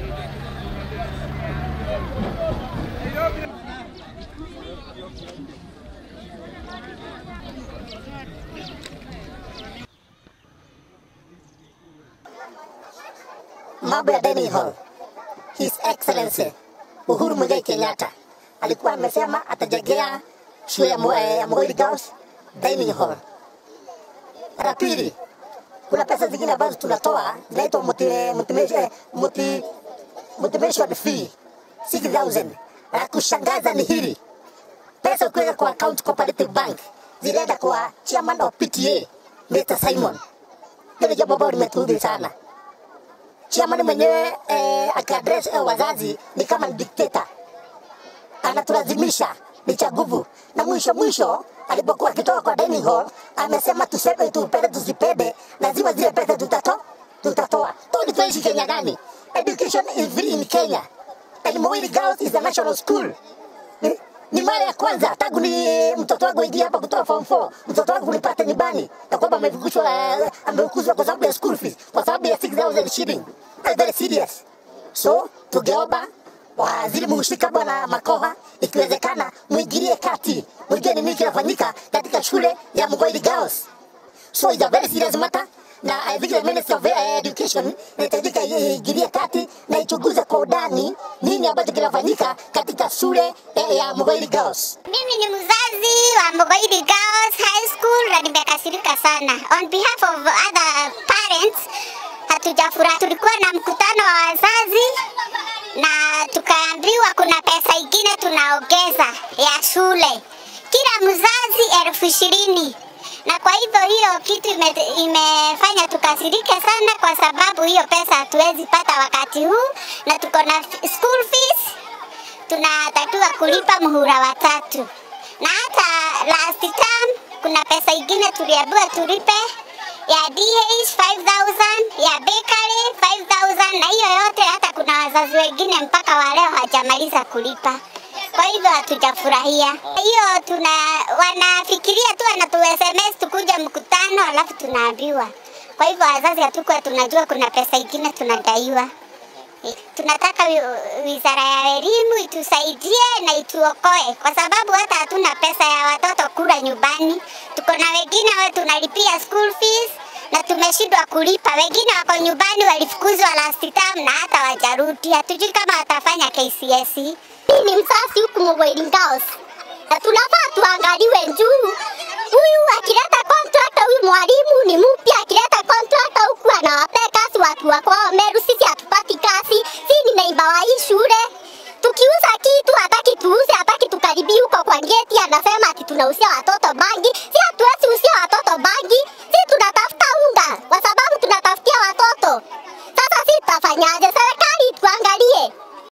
mambo ya dining hall. His Excellency Uhuru Muigai Kenyatta alikuwa amesema atajengea shule ya Mo- eh, ya Moi Girls dining hall. La pili, kuna pesa zingine ambazo tunatoa zinaitwa multi- multi- multi- motivation fee 6000 la kushangaza ni hili pesa ukiweka kwa account cooperative bank zilienda kwa chairman of PTA Mr. Simon. Hilo jambo ambalo limetuudhi sana. Chairman mwenyewe eh, akiaddress eh, wazazi ni kama ni dictator, anatulazimisha ni cha nguvu, na mwisho mwisho alipokuwa akitoka kwa dining hall amesema tuseme tupende tusipende, lazima zile pesa tutato tutatoa. Tuli tunaishi Kenya gani? Education is free in Kenya and Muhuri Girls is a national school. Ni, ni mara ya kwanza tangu ni mtoto wangu aingia hapa kutoka form 4 mtoto wangu nipate nyumbani na kwamba amefukuzwa uh, amefukuzwa kwa sababu ya school fees kwa sababu ya 6000 shilling. That's very serious. So tungeomba waziri muhusika bwana Makoha, ikiwezekana mwingilie kati, mwingie ni nini kinafanyika katika shule ya Mugoiri Girls. So it's a very serious matter na I think the Ministry of eh, Education inahitajika iingilie kati na ichunguze kwa undani nini ambacho kinafanyika katika shule eh, ya Mugoiri Girls. Mimi ni mzazi wa Mugoiri Girls High School na nimekasirika sana. On behalf of other parents, hatujafurahi. Tulikuwa na mkutano wa wazazi na tukaambiwa kuna pesa ingine tunaongeza ya shule, kila mzazi elfu ishirini na kwa hivyo hiyo kitu ime, imefanya tukasirike sana, kwa sababu hiyo pesa hatuwezi pata wakati huu, na tuko na f- school fees tunatakiwa kulipa muhula wa tatu, na hata last term kuna pesa ingine tuliambiwa tulipe ya DH 5000 ya bakery 5000 na hiyo yote, hata kuna wazazi wengine mpaka wa leo hawajamaliza kulipa. Kwa hivyo hatujafurahia hiyo. Tuna wanafikiria tu wanatu SMS tukuja mkutano, alafu tunaambiwa. Kwa hivyo wazazi hatukuwa tunajua kuna pesa ingine tunadaiwa. Tunataka wi- wizara ya elimu itusaidie na ituokoe, kwa sababu hata hatuna pesa ya watoto kula nyumbani. Tuko na wengine wa tunalipia school fees na tumeshindwa kulipa. Wengine wako nyumbani, walifukuzwa last term na hata wajarudi. Hatujui kama watafanya KCSE. Mimi ni mzazi huku Mugoiri Girls na tunafaa tuangaliwe juu huyu akileta contract, huyu mwalimu ni mpya, akileta contract huku anawapea kazi watu wa kwao Meru, sisi hatupati kazi. Si ni neiba wa hii shule, tukiuza kitu hataki tuuze, hataki tukaribie huko kwa geti, anasema ati tunauzia watoto